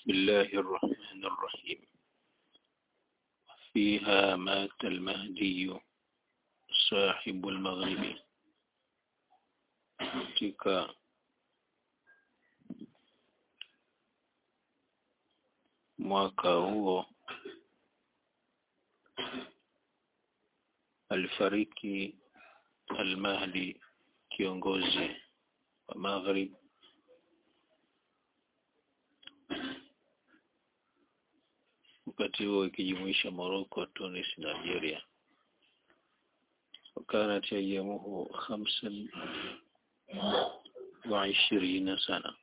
بسم الله الرحمن الرحيم فيها مات المهدي صاحب المغرب katika mwaka huo alifariki al-Mahdi kiongozi wa Maghrib wakati huo ikijumuisha Morocco, Tunis na Algeria. وكانت أيامه خمسا وعشرين sana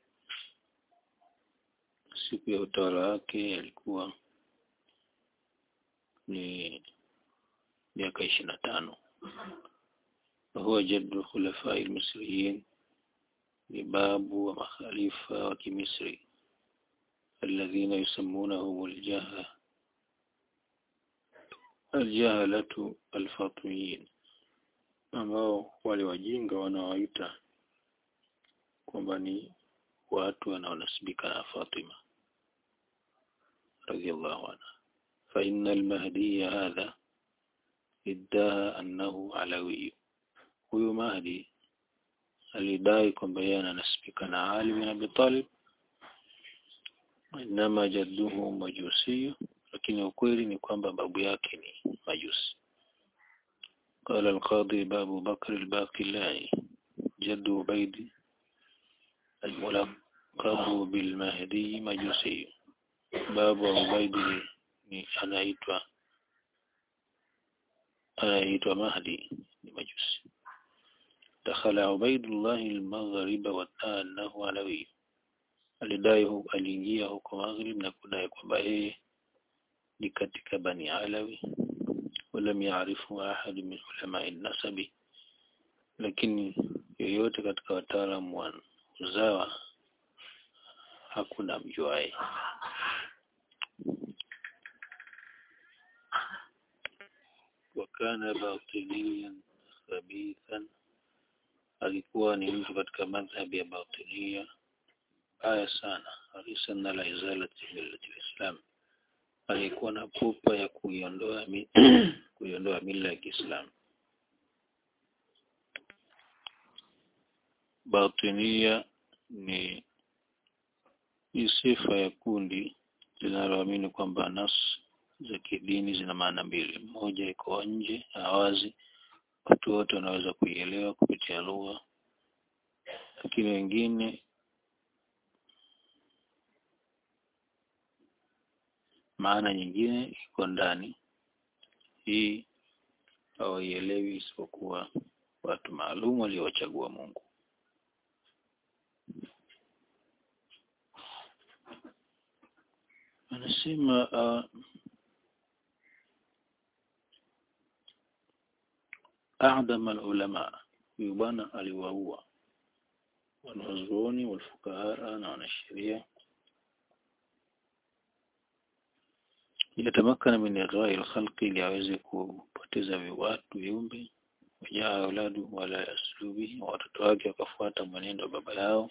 siku ya utawala wake yalikuwa ni miaka ishirini na tano وهو جد الخلفاء المصريين ni babu wa makhalifa wa kimisri alladhina yusammunahum aljaha aljahalatu alfatiyin ambao wale wajinga wanawaita kwamba ni watu wanaonasibika na Fatima radhiallahu anha fa inna al-mahdi hadha iddaha annahu alawi huyu mahdi alidai kwamba yeye ananasibika na Ali bin Abi Talib inama jadduhu majusi lakini ukweli ni kwamba babu yake ni majusi قال القاضي باب بكر الباقلاني جد عبيد الملقب بالمهدي مجوسي باب عبيد ni anaitwa anaitwa Mahdi ni majusi دخل عبيد الله المغرب وادعى أنه علوي alidai aliingia huko Maghrib na kudai kwamba yeye ni katika Bani Alawi ولم يعرفه أحد من علماء النسب lakini yoyote katika wataalamu wa uzawa hakuna mjuae wakana batiniyan khabithan alikuwa ni mtu katika madhhabi ya batinia baya sana harisan ala izalati millati lislam alikuwa na pupa ya kuiondoa kuiondoa mila ya Kiislamu batinia ni ni sifa ya kundi linaloamini kwamba nas za kidini zina maana mbili moja iko nje awazi watu wote wanaweza kuielewa kupitia lugha lakini wengine maana nyingine iko ndani hii hawaielewi isipokuwa watu maalum waliowachagua Mungu anasema uh, أعدم العلماء huyu bwana aliwaua wanazuoni walfukahaa na wanasheria yatamakana min ighwai alkhalqi ili aweze kupoteza watu viumbe wajaa auladu wala yaslubihi watoto wake wakafuata mwenendo wa baba yao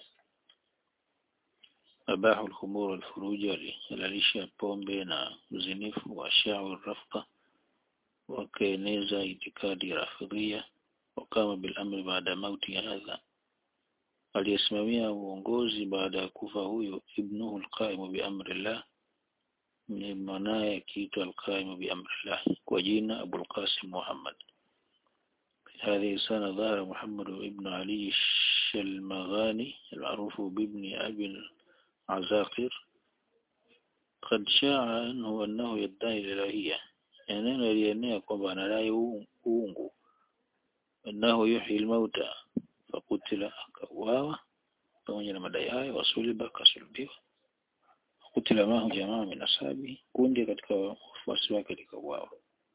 abahu alkhumur walfuruj walihalalisha pombe na uzinifu wa shau rafqa wakaeneza itikadi rafidhia wakama bil amri baada mauti hadha aliyesimamia uongozi baada ya kufa huyo ibnuhu alqaimu bi amri llah ni mwanaye akiitwa alqaimu bi amri llah kwa jina Abu al-Qasim Muhammad هذه السنة ظهر محمد بن علي الشلمغاني المعروف بابن أبي العزاقر قد شاع عنه أنه يدعي الإلهية يعني لأنه kwamba anadai uungu أنه يحيي الموتى فقتل akauawa pamoja na madai hayo wasuliba akasulubiwa kutila mahu jamaa min ashabi kundi katika wafuasi wake likauawa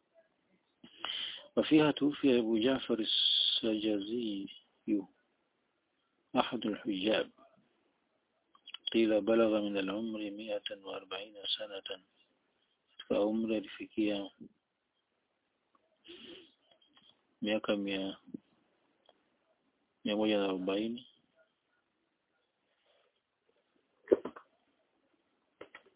وفيها توفي أبو جعفر السجازي أحد الحجاب قيل بلغ من العمر مئة وأربعين سنة فعمر لفكية miaka mia mia moja na arobaini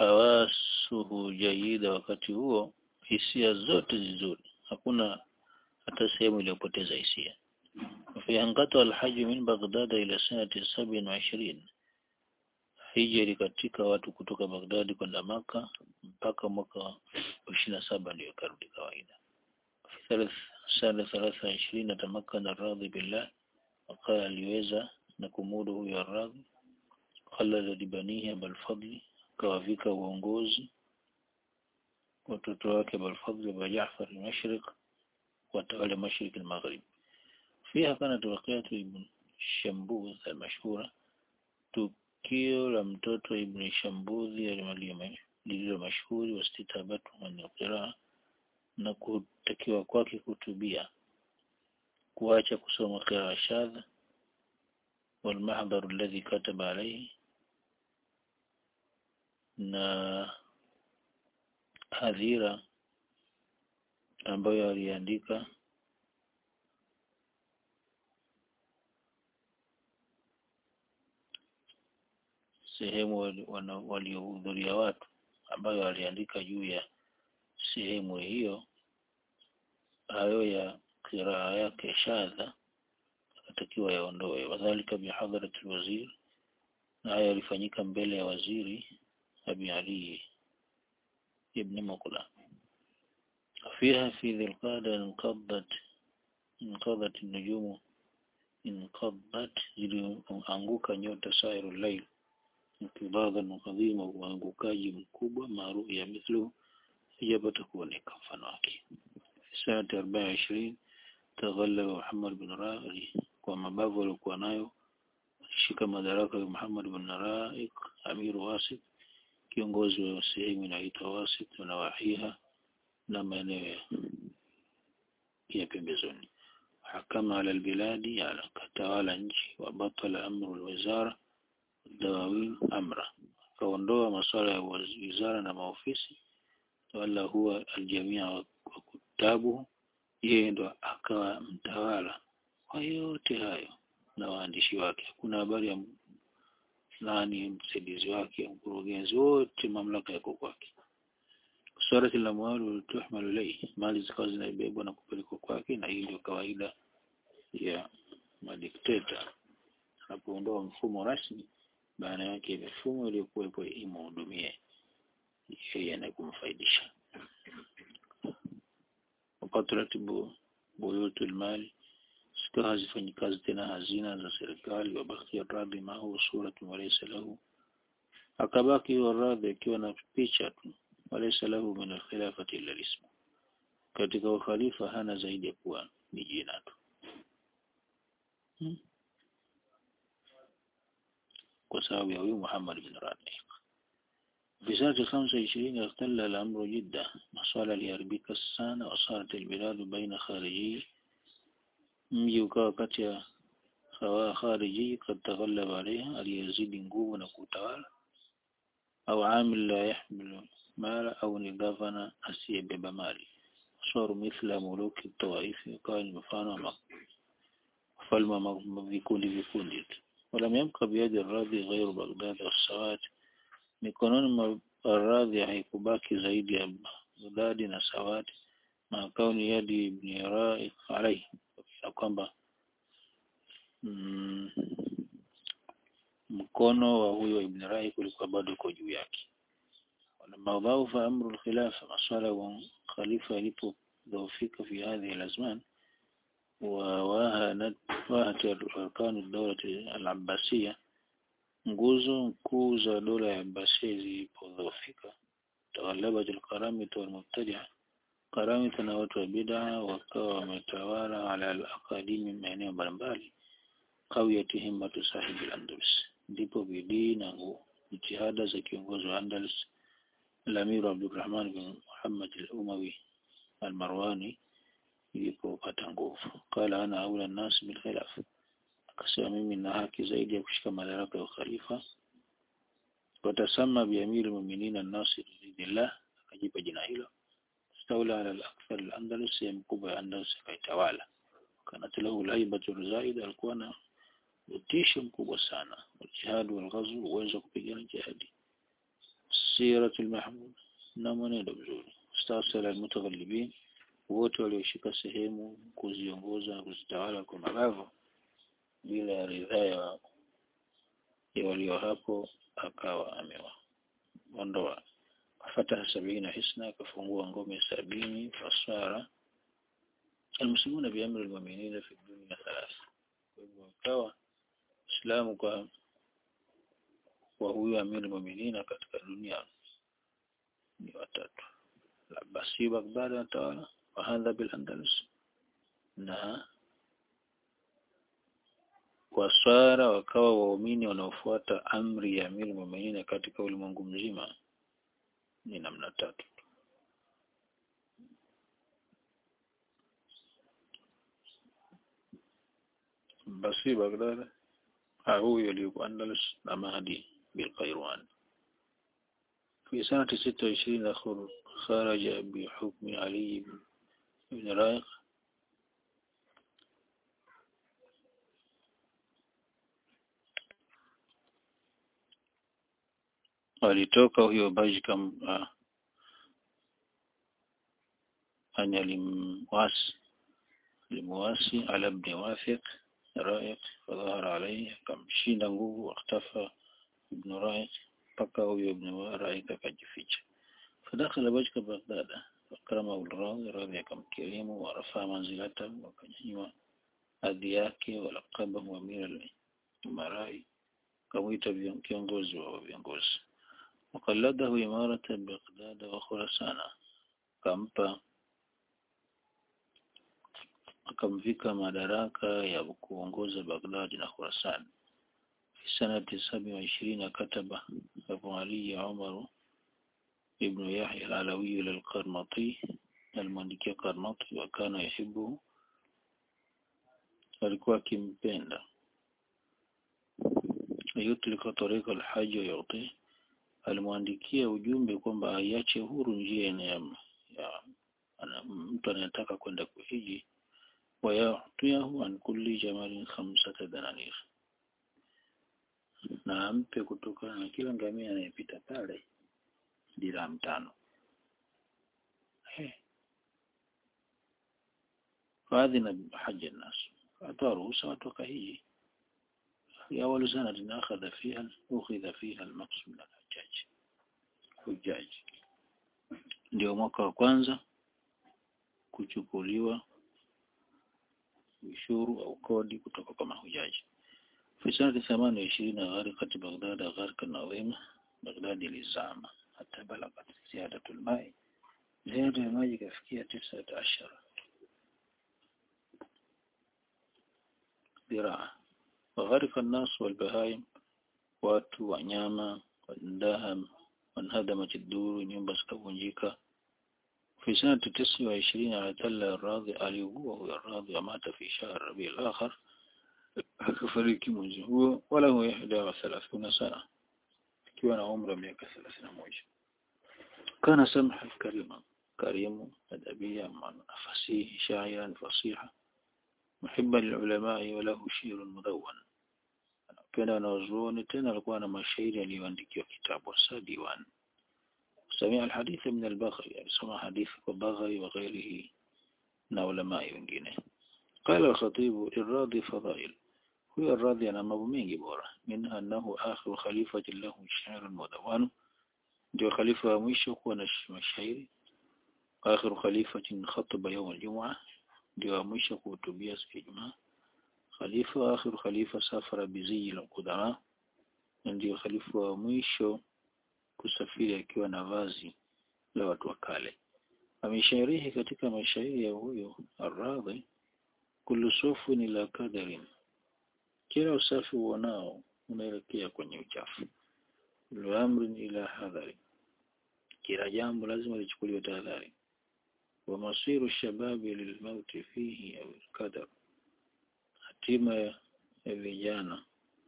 hawasuhu jaida wakati huo hisia zote nzuri hakuna hata sehemu iliyopoteza hisia في انقطع الحج من بغداد إلى سنة سبع وعشرين hija ilikatika watu kutoka Baghdadi kwenda Maka mpaka mwaka ishirini na saba ndio ikarudi kawaida. Sana thalatha ishirini atamakana radhi billah, wakala aliweza na kumudu huyo radhi, khalada libanihi Abalfadli, akawavika uongozi watoto wake Abalfadli wa Jaafar al-Mashriq watawale Mashriq al-Maghrib. فيها كانت وقيعة ابن شمبوذ المشهورة tukio la mtoto Ibn Shambudhi lililo mashuhuri wastitabatu an qiraa na kutakiwa kwake kutubia kuacha kusoma qiraa shadha والمحضر الذي كتب عليه na hadhira ambayo aliandika sehemu waliohudhuria watu ambayo aliandika juu ya sehemu hiyo hayo ya kiraa yake shadha akatakiwa yaondoe wadhalika bihadharati alwazir na haya yalifanyika mbele ya waziri abi ali ibn muqla فيها في ذي القادة انقضت انقضت النجوم انقضت zilianguka nyota sairu layl انقباضا عظيما uangukaji mkubwa maarufu ya mithlu hijapata kuoneka mfano wake سنة 24 تغلب محمد بن رائق kwa mabavu aliokuwa nayo shika madaraka ya Muhammad bin Raik Amir Wasit kiongozi wa sehemu inaitwa Wasit na wahiha na maeneo ya pembezoni hakama ala albiladi ala katawala nchi wa batala amru alwizara dawawin amra akaondoa masuala ya wizara na maofisi wala huwa aljamia wa kutabu yeye ndo akawa mtawala kwa yote hayo na waandishi wake hakuna habari ya nani msaidizi wake mkurugenzi wote mamlaka yako kwake surati la mwalu tuhmalu ilayhi mali zikawa zinaibebwa na kupelekwa kwake na hii ndio kawaida ya madikteta anapoondoa mfumo rasmi baada yake mifumo iliyokuwepo imhudumie yeye na kumfaidisha wakati ratibu buyutul mali zikawa hazifanyi kazi tena hazina za serikali wabakia radhi mahu suratu walaysa lahu akabaki waradhi akiwa na picha tu walaysa lahu min alkhilafati illa ismu katika ukhalifa hana zaidi ya kuwa ni jina tu hmm. kwa sababu ya huyu Muhammad bin Rabi في سنة خمسة وعشرين اختل الأمر جدا مصالة ليربيك السنة وصارت البلاد بين خارجي mji ukawa kati ya khariji kad taghallaba alaiha aliyezidi nguvu na kutawala au amil la yahmilu mala au ni gavana asiyebeba mali saru mithla muluki tawaifi ukawa ni mfano wa falma vikundi vikundi tu ولم يبقى بيد الراضي غير بغداد والسواد mikononi mwa radhi haikubaki zaidi ya Baghdadi na Sawadi na kauni yadi ibn Ra'i alayhi na kwamba mm, mkono wa huyo Ibn Rahi kulikuwa bado uko juu yake. ولما ضعف أمر الخلافة مصالح خليفة يلipodhoofika في هذه الأزمان وواهنت واهت أركان الدولة العباسية nguzo kuu za dola ya Abbasia zilipodhoofika taghalabat alqaramita walmubtadia Karamita na watu wa bid'a wakawa wametawala ala al-aqadimi maeneo mbalimbali qawiyati himmatu sahibi al-Andalus ndipo bidii na jitihada za kiongozi wa Andalus Al-Amir Abdurrahman bin Muhammad al-Umawi al-Marwani ilipopata nguvu qala ana aula an-nas bil khilaf akasema mimi na haki zaidi ya kushika madaraka ya khalifa watasama bi amir al-mu'minin an-nasir lidillah akajipa jina hilo استولى على الأكثر الأندلس يمكوبة أندلس kaitawala كانت له الهيبة الزائدة alikuwa na utisho mkubwa sana waljihad walghazw uwezo kupigana jihadi siratul mahmud na mwenendo mzuri stasala almutaghallibin wote walioshika sehemu kuziongoza na kuzitawala kwa mabavu bila ya ridhaa ya ya walio hapo akawa amewaondoa fataha sabina hisna akafungua ngome sabini fasara almuslimuna biamri almu'minina fi dunya thalatha kwa hivyo akawa Islamu kwa kwa huyu amiri mu'minina katika dunia ni watatu Abbasi Baghdad watawala wa hadha bil Andalus na waswara wakawa waumini wanaofuata amri ya amiri mu'minina katika ulimwengu mzima ni namna tatu basi Baghdad huyo aliyekuwa Andalus na Mahdi بالقيروان في سنة ستة وعشرين خرج بحكم علي بن رايق walitoka huyo Bajka uh, ani alimwasi alimwasi ala ibn Wafiq Ra'iq fadhahara alayhi akamshinda nguvu waktafa ibn Ra'iq mpaka huyo ibn Ra'iq akajificha fadakhala Bajka Baghdad fakrama al-radhi radhi akamkirimu warafaa manzilata wakanyanyua hadhi yake walaqabahu amira al-umarai kamwita kiongozi wa viongozi وقلده إمارة بغداد وخراسان kampa akamvika madaraka ya kuongoza Baghdad na Khurasan fi sanati saba wa ishirini kataba Abu Ali Umar ibn Yahya al-Alawi al-Qarmati alimwandikia Qarmati wa kana yuhibbu alikuwa akimpenda yutlika tariqa al-hajj wa yuti alimwandikia ujumbe kwamba aiache huru njia ya, ya ana, mtu anayetaka kwenda kuhiji wayatuyahu an kulli jamalin khamsata dananir na ampe kutokana na kila ngamia anayepita pale dirham tano faadhina haja nas atoa ruhusa watu wakahiji في أول سنة أخذ فيها أخذ فيها المقصود من الحجاج حجاج ndio mwaka wa kwanza kuchukuliwa ushuru au kodi kutoka kwa mahujaji fi sanati thamani wa ishirini gharqat Baghdad gharqan adhima Baghdad ilizama hata balagat ziyadatul mai ziada ya maji kafikia tisa ashara dhiraa وغرق الناس والبهائم watu wanyama wandaham wanhadamat ad-dur nyumba zikavunjika fi sanati tisa wa ishirini atalla radhi aliugua huyo radhi amata fi shahr rabi al-akhar akafariki mwezi huo wala huwa ihda wa thalathuna sana akiwa na umri wa miaka 31 kana samha karima karimu adabia fasihi shairan fasiha محبا للعلماء وله شعر مدون anapenda wanazuoni tena alikuwa na mashairi yaliyoandikiwa kitabu sa diwan samia alhadith min al-Baghawi alisoma hadithi kwa Baghawi wa ghairihi na ulama wengine قال الخطيب الراضي فضائل هو الراضي ana mambo mengi bora minha annahu akhiru khalifati lahu sha'r mudawwan ndio khalifa wa mwisho kuwa na mashairi akhiru khalifatin khataba yawm al-jum'ah ndio wa mwisho kuhutubia siku ya Ijumaa khalifa wa akhiru khalifa safara bizi al-qudama ndio khalifa wa mwisho kusafiri akiwa na vazi la watu wa kale ameshairihi katika mashairi ya huyo Ar-Radhi kullu sufun ila kadarin kila usafi uonao unaelekea kwenye uchafu kullu amrin ila hadhari kila jambo lazima lichukuliwe tahadhari ومصير الشباب للموت فيه أو القدر hatima ya vijana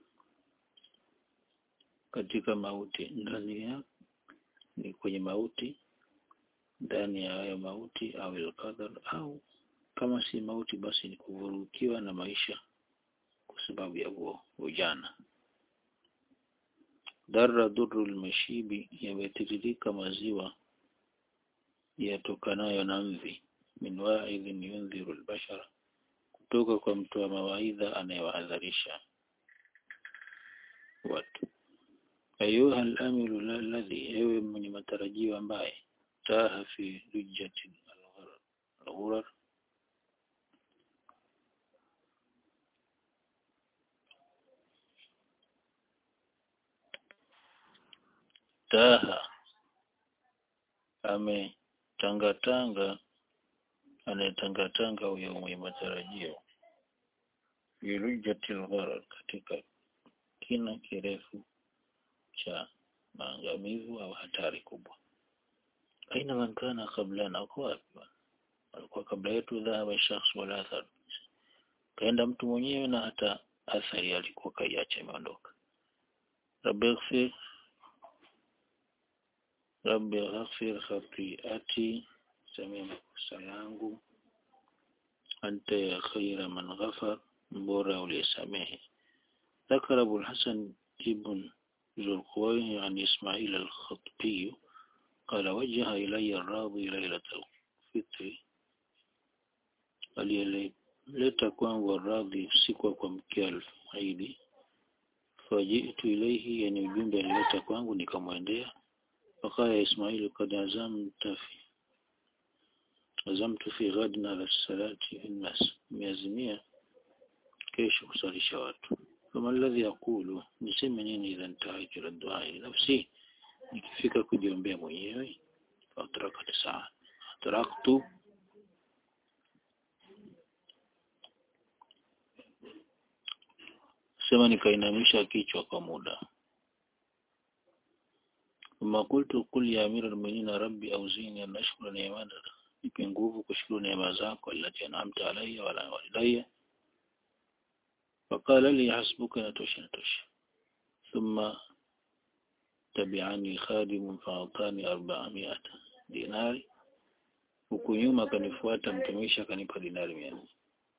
katika mauti ndani ya ni kwenye mauti ndani ya hayo mauti au alqadar au kama si mauti basi ni kuvurukiwa na maisha kwa sababu ya huo ujana darra dhurru almashibi yametiririka maziwa yatokanayo na mvi min wa'idhin yundhiru albashara kutoka kwa mtu wa mawaidha anayewahadharisha watu ayuha al-amiru alladhi ewe mwenye matarajio ambaye taha fi lujjati al-ghurar taha ametangatanga anayetangatanga huyo mwenye matarajio fi lujjati al-ghurar katika kina kirefu cha maangamivu au hatari kubwa aina man kana qablana kwa wapi alikuwa kabla yetu dhahaba shakhs wala athar kaenda mtu mwenyewe na hata athari alikuwa kaiacha imeondoka rabbi ighfir rabbi ighfir khati'ati samia makosa yangu anta ya khaira man ghafar mbora uliyesamehe ذكر أبو الحسن ابن ذو القوي عن إسماعيل الخطبي قال وجه إلي الراضي ليلة الفطر aliyeleta kwangu radhi usiku wa kuamkia alfajiri fajitu ilaihi yani ujumbe alileta kwangu nikamwendea fakala ismaili kad azamta fi azamtu fi ghadin ala salati fi nnas miazimia kesho kusalisha watu فما الذي أقول niseme nini idha ntahaitu ila du'a nafsi nikifika kujiombea mwenyewe fatarakat saa taraktu sema nikainamisha kichwa kwa muda ثم قلت قل يا أمير المؤمنين ربي أوزيني أن أشكر نعمتك nipe nguvu kushukuru neema zako allati an'amta alayya wa ala walidayya فقال لي حسبك نتوش نتوش ثم تبعني خادم فأعطاني أربعمائة دينار huku nyuma akanifuata mtumishi akanipa dinari mia nne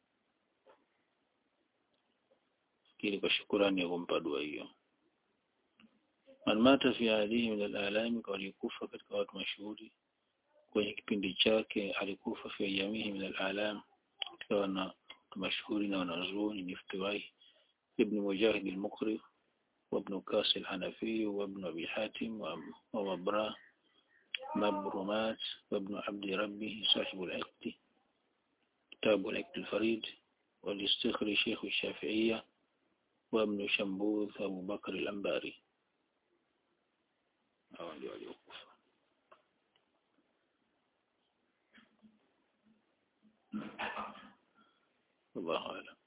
fikiri kwa shukurani ya kumpa dua hiyo man mata fi ahlihi min alalami walikufa katika watu mashuhuri kwenye kipindi chake alikufa fi ayamihi min alalam katika wana mashuhuri na wanazuoni ni Iftiwai ibn Mujahid al-Muqri وابن كاس الحنفي وابن أبي حاتم ومبراه مبرمات وابن عبد ربه صاحب العقد كتاب العقد الفريد والاستخري شيخ الشافعية وابن شنبوذ أبو بكر الأنباري الله أعلم